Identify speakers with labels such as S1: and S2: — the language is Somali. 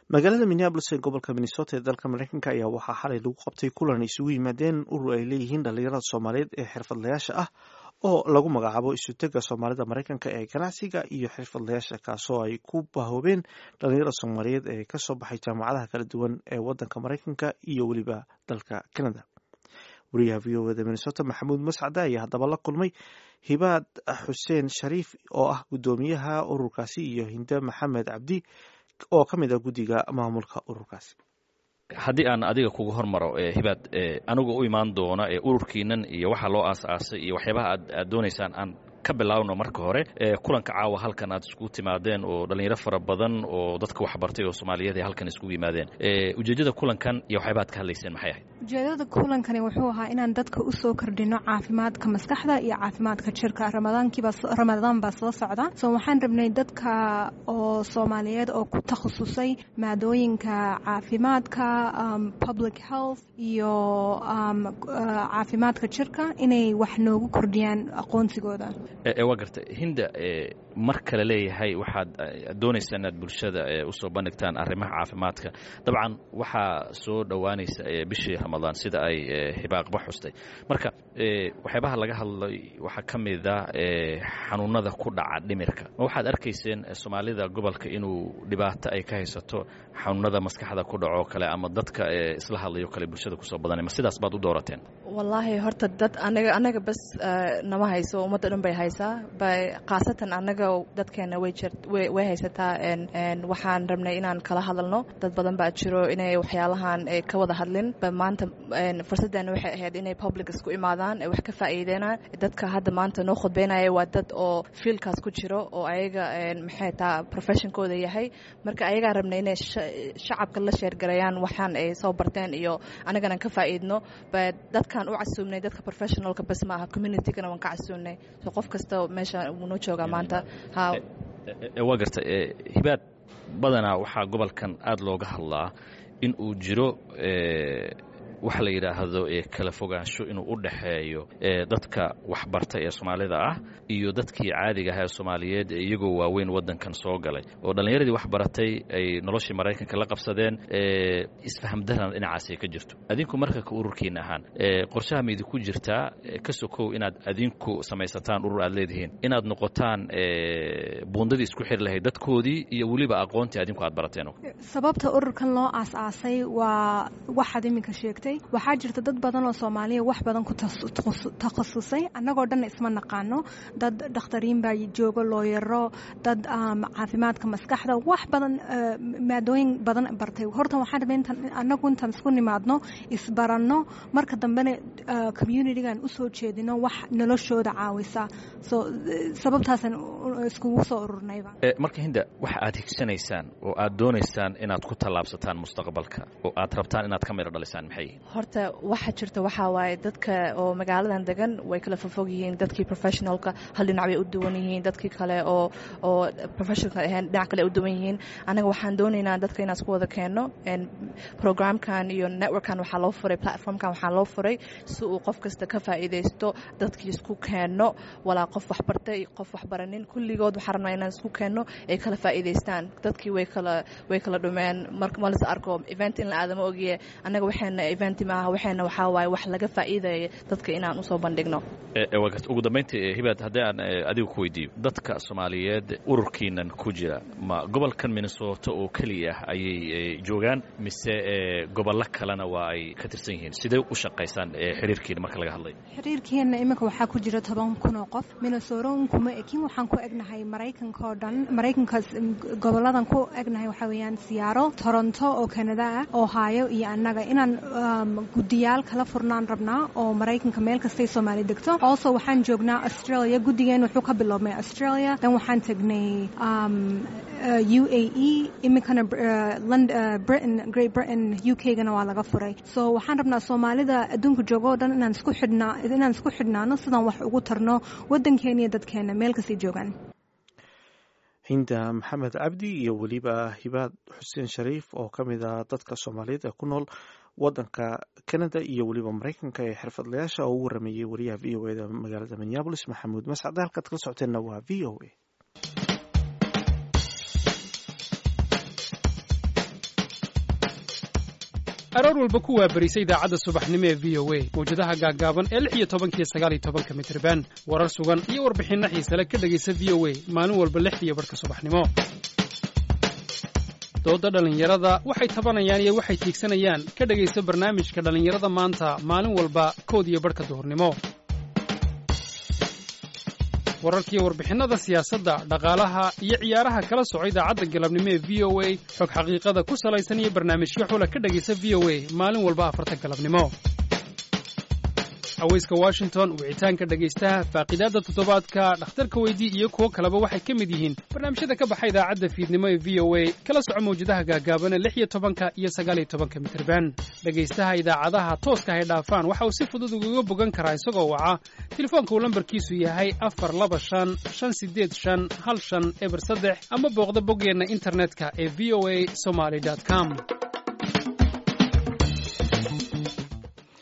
S1: magaalada minneabolis ee gobolka minnesota ee dalka mareykanka ayaa waxaa xalay lagu qabtay kulan isugu yimaadeen urur ay leeyihiin dhalinyarada soomaaliyeed ee xirfadlayaasha ah oo lagu magacaabo isutega soomaalida mareykanka ee ganacsiga iyo xirfadlayaasha kaasoo ay ku bahoobeen dhalinyarada soomaaliyeed ee kasoo baxay jaamacadaha kala duwan ee wadanka mareykanka iyo weliba dalka canada wariyaha v o eda minnesota maxamuud mascade ayaa haddaba la kulmay hibaad xuseen shariif oo ah guddoomiyaha ururkaasi iyo hinde maxamed cabdi oo ka mid ah guddiga maamulka ururkaasi
S2: haddii aan adiga kuga hormaro hibaad anigu u imaan doona ururkiinan iyo waxa loo aas-aasay iyo waxyaabaha aad doonaysaan aan ka bilaabno marka hore kulanka caawa halkan aad iskugu timaadeen oo dhallinyaro fara badan oo dadka waxbartay oo soomaaliyeed ay halkan iskugu yimaadeen ujeeddada kulankan iyo waxyaaba ad ka hadlayseen maxay ahayd
S3: ujeedada kulankani wuxuu ahaa inaan dadka usoo kordhino caafimaadka maskaxda iyo caafimaadka jirka ramadaan baa soo socda so waxaan rabnay dadka oo soomaaliyeed oo ku takhasusay maadooyinka caafimaadka public health iyo caafimaadka jirka inay wax noogu kordhiyaan aqoonsigooda
S2: waa garta hinda mar kale leeyahay waxaad doonaysaan inaad bulshada usoo bandhigtaan arrimaha caafimaadka dabcan waxaa soo dhowaanaysa bishii ramadaan sida ay hibaaqba xustay marka waxyaabaha laga hadlay waxaa ka mid a xanuunada ku dhaca dhimirka ma waxaad arkayseen soomaalida gobolka inuu dhibaato ay ka haysato xanuunada maskaxda ku dhaco kale ama dadka isla hadlayo kale bulshada kusoo badanay ma sidaas baad u doorateen
S4: wallaahi horta dad anaga anaga bas nama hayso ummadda dhan bay haysaa khaasatan anaga dadkeena way haysataa waxaan rabnay inaan kala hadalno dad badan baa jiro inay waxyaalahan ka wada hadlin maanta fursaddeena waxay ahayd inay public isku imaadaan wax ka faa'iideenaan dadka hadda maanta noo khudbeynaya waa dad oo fiilkaas ku jiro oo ayaga maxay taa professionkooda yahay marka ayagaa rabnay inay shacabka la sheergarayaan waxaan ay soo barteen iyo anagana ka faa'iidno dadkan u casuumnay dadka professionalka bas maaha communitygana waan ka casuumnay so qof kasta meesha wuu noo joogaa maanta
S2: waa garta hibaad badanaa waxaa gobolkan aada looga hadlaa in uu jiro waxa la yidhaahdo kala fogaansho inuu u dhaxeeyo dadka waxbarta ee soomaalida ah iyo dadkii caadiga ah ee soomaaliyeed iyagoo waaweyn waddankan soo galay oo dhallinyaradii waxbaratay ay noloshii maraykanka la qabsadeen isfahamdarana dhinacaasay ka jirto adinku marka ka ururkiina ahaan qorshaha ma idinku jirtaa ka sokow inaad adinku samaysataan urur aad leedihiin inaad noqotaan buundadii isku xiri lahayd dadkoodii iyo weliba aqoontii adinku aad barateen
S3: sababta ururkan loo aas-aasay waa waxaad iminka sheegtay waxaa jirta dad badan oo soomaaliya wax badan ku takhasusay annagoo dhan isma naqaano dad dhakhtariin baa joogo looyaro dad caafimaadka maskaxda wax badan maadooyin badan bartay horta waxaan rabay intaan annagu intaan isku nimaadno isbaranno marka dambena communitygan usoo jeedino wax noloshooda caawisa so sababtaasaan iskugu soo ururnayba
S2: marka hinda waxa aad higsanaysaan oo aad doonaysaan inaad ku tallaabsataan mustaqbalka oo aad rabtaan inaad ka midho dhalisaan maxay
S4: horta waxa jirta waxaa waaye dadka oo magaaladan degan way kala fofog yihiin dadkii professionalka hal dhinac bay u duwan yihiin dadkii kale oo oo professionalka ahayn dhinac kale u duwan yihiin anaga waxaan doonaynaa dadka inaan isku wada keenno programkan iyo networkkan waxaa loo furay platformkan waxaa loo furay si uu qof kasta ka faa'iidaysto dadkii isku keenno walaa qof waxbartay qof waxbaranin kulligood waxaan rabnaa inaan isku keenno ay kala faa'iidaystaan dadkii way kala way kala dhumeen marka ma las arko event in la aadama ogiye annaga waxayna eventi maaha waxayna waxaa waaye wax laga faa'iidaya dadka inaan usoo bandhigno
S2: ugu dambayntii hibaad haddii aan adiga ku weydiiyo dadka soomaaliyeed ururkiinan ku jira ma gobolkan minnesota oo keliya ah ayay joogaan mise gobollo kalena waa ay ka tirsan yihiin sidee u shaqaysaan xiriirkiina marka laga hadlayo
S3: xiriirkeenna iminka waxaa ku jira toban kun oo qof minnesota unkuma ekin waxaan ku egnahay maraykanka oo dhan maraykankaas goboladan ku egnahay waxaa weeyaan siyaaro toronto oo canada ah ohio iyo annaga inaan guddiyaal kala furnaan rabnaa oo maraykanka meel kastay soomaali degto also waxaan joognaa australia guddigeen wuxuu ka biloobmay australia dan waxaan tegnay u a e iminkana britain great britain u k gana waa laga furay so waxaan rabnaa soomaalida adduunka jooga oo dhan inaan isku xidhnaa inaan isku xidhnaano sidaan wax ugu tarno waddankeena iyo dadkeena meel kastay joogaan
S1: hinda maxamed cabdi iyo weliba hibaad xuseen shariif oo ka mid ah dadka soomaaliyeed ee ku nool wadanka canada iyo weliba maraykanka ee xirfadlayaasha oo u warameeyey wariyaha v o eda magaalada minneabolis maxamuud mascade halkaad kala socoteenna waa v o a
S5: aroor walba ku waabarisa idaacadda subaxnimo ee v o a mawjadaha gaaggaaban ee lix iyo tobankiyo sagaal iyo tobanka mitriban warar sugan iyo warbixinno xiisale ka dhegaysa v o a maalin walba lixdiiyo barhka subaxnimo doodda dhallinyarada waxay tabanayaan iyo waxay tiigsanayaan ka dhegaysa barnaamijka dhallinyarada maanta maalin walba kood iyo barhka duhurnimo wararkiiyo warbixinnada siyaasadda dhaqaalaha iyo ciyaaraha kala soco idaacadda galabnimo ee v o a xog xaqiiqada ku salaysan iyo barnaamijyo xula ka dhegaysa v o a maalin walba afarta galabnimo haweyska washington wicitaanka dhegaystaha faaqidaadda toddobaadka dhakhtarka weydii iyo kuwo kaleba waxay ka mid yihiin barnaamijyada ka baxa idaacadda fiidnimo ee v o a kala soco mawjadaha gaagaabana lix iyo tobanka iyo sagaal iyo tobanka mitirban dhegaystaha idaacadaha tooska hay dhaafaan waxa uu si fudud ugaga bogan karaa isagoo waca telefoonka uu lambarkiisu yahay afar laba shan shan sideed shan hal shan eber saddex ama booqda boggeenna internetka ee v o a somaly com